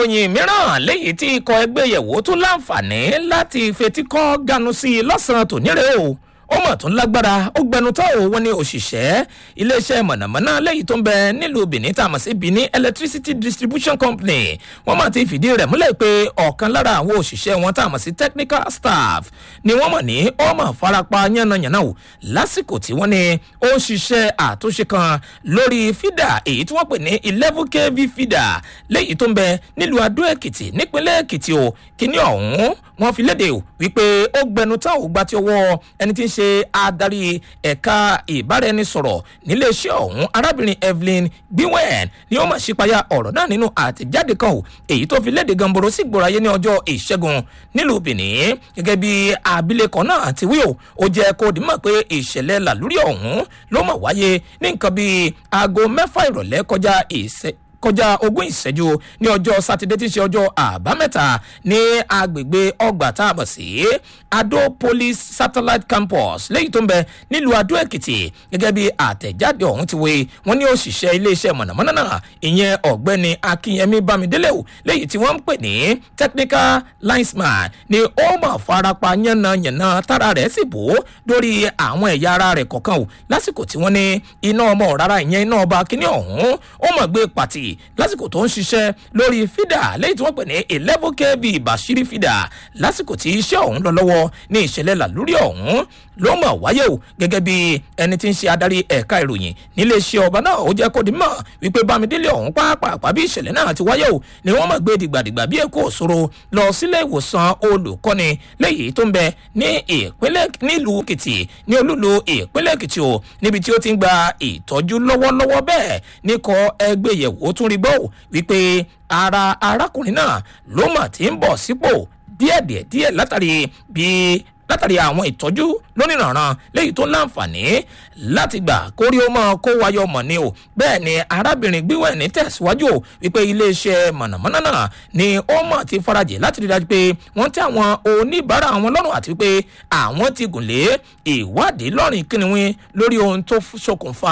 ìròyìn mìíràn léyìí tí ikọ̀ ẹgbẹ́ yẹ̀wò tún láǹfààní láti fetíkọ́ ganu sí i lọ́sàn-án tòní rẹ̀ o ó mọ̀ tún lágbára ó gbẹnu tó o wọn ní òṣìṣẹ́ iléeṣẹ́ mọ̀nàmọ́ná lẹ́yìn tó ń bẹ nílùú benin tá a mọ̀ sí benin electricity distribution company wọ́n mọ̀ ti fìdí rẹ̀ múlẹ̀ pé ọ̀kan lára àwọn òṣìṣẹ́ wọn tá a mọ̀ sí technical staff ni wọ́n mọ̀ ní ó mọ̀ farapa yánnayànna o lásìkò tí wọ́n ní ó ń ṣiṣẹ́ àtúnṣe kan lórí fídà èyí tí wọ́n pè ní eleven kv fídà lẹ́yìn tó ń bẹ nílùú adó èkìtì nípínlẹ̀ èkìtì o kíní ọ̀hún wọ́n fi léde o wípé ó gbẹnu tá ò gbà tí ọwọ́ ẹni tí ń ṣe adarí ẹ̀ka ìbáraẹnisọ̀rọ̀ níléeṣẹ́ ọ̀hún arábìnrin evelyn gbiwen ni ó mọ̀ sípayá ọ̀rọ̀ náà nínú àtẹ̀jáde kan o èyí tó fi léde gamboro sí gbòòrayé ní ọjọ́ ìṣẹ́gun nílùú benin gẹ́gẹ́ bí abilékọ náà ti wí o ó jẹ́ kó dìímọ̀ pé ìṣẹ̀lẹ̀ làlúrí ọ̀hún ló mọ̀ wáyé ní nǹkan bíi aago mẹ́fà ìrọ̀lẹ́ kọjá ìṣẹ́ kọjá ogún ìṣẹ́jú ní ọjọ́ sátidé tí í ṣe ọjọ́ àbámẹ́ta ní agbègbè ọgbà tá a mọ̀ sí adó police satellite campus lẹ́yìn tó ń bẹ nílùú adó èkìtì gẹ́gẹ́ bí àtẹ̀jáde ọ̀hún ti wé wọ́n ní òṣìṣẹ́ iléeṣẹ́ mọ̀nàmọ́ná náà ìyẹn ọ̀gbẹ́ni akínyẹmí bámidélé o lẹ́yìn tí wọ́n ń pè ní technical linesman ni ó mọ̀ farapa yánnayànna tára rẹ̀ sì bò lórí àwọn ẹ̀yà ara rẹ̀ kọ̀ọ̀kan o lásìkò tí wọ́n ní iná ọmọ rárá ìyẹn iná ọba kíní ọ̀hún ó mọ̀ gbé pàtì lásìkò tó ń ṣiṣẹ́ lórí fídà lẹ́yìn tí wọ́n pè ní eleven kb bashiri fídà lásìkò tí iṣẹ́ ọ̀hún lọ lọ́wọ́ ní ìṣẹ̀lẹ̀ làlúrí ọ̀hún ló mọ̀ wáyé o gẹ́gẹ́ bí ẹni tí ń ṣe adarí ẹ̀ka ìròyìn níléeṣẹ́ ọba náà ó jẹ́ kó di mọ̀ wípé bámidélé ọ̀hún pàápàá bí ìṣẹ̀lẹ̀ náà ti wáyé o ni wọ́n mọ̀ gbé dìgbàdìgbà bí èkó òṣòro lọ sílé ìwòsàn olùkọ́ni léyìí tó ń bẹ ní ìpínlẹ̀ nílùú èkìtì ní olúlu ìpínlẹ̀ èkìtì o níbi tí ó ti ń gba ìtọ́jú lọ́wọ́lọ́wọ́ bẹ́ẹ̀ níkọ̀ ẹgbẹ́ yẹ̀wò tún rí gbọ́ wípé ara arákùnrin náà ló mà ti ń bọ̀ sípò díẹ̀díẹ̀ díẹ̀ látàrí bí látàrí àwọn ìtọ́jú lónìrànràn léyìí tó láǹfààní láti gbà kórí ó mọ kó wáyọ mọ̀ ni o bẹ́ẹ̀ ni arábìnrin gbíwẹ̀ ní tẹ̀síwájú o wípé iléeṣẹ́ mọ̀nàmọ́ná náà ni ó mọ̀ ti farajì láti rí dájú pé wọ́n tẹ àwọn oníbàárà àwọn lọ́rùn àti pé àwọn ti gùn lé ìwádìí lọ́rìn kíniwín lórí ohun tó ṣokùnfà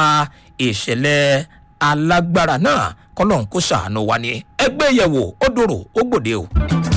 ìṣẹ̀lẹ̀ alágbára náà kọ́lọ́n kó ṣàánú wa ni ẹgbẹ́ yẹ̀wò ó dòrò ó gbòde o.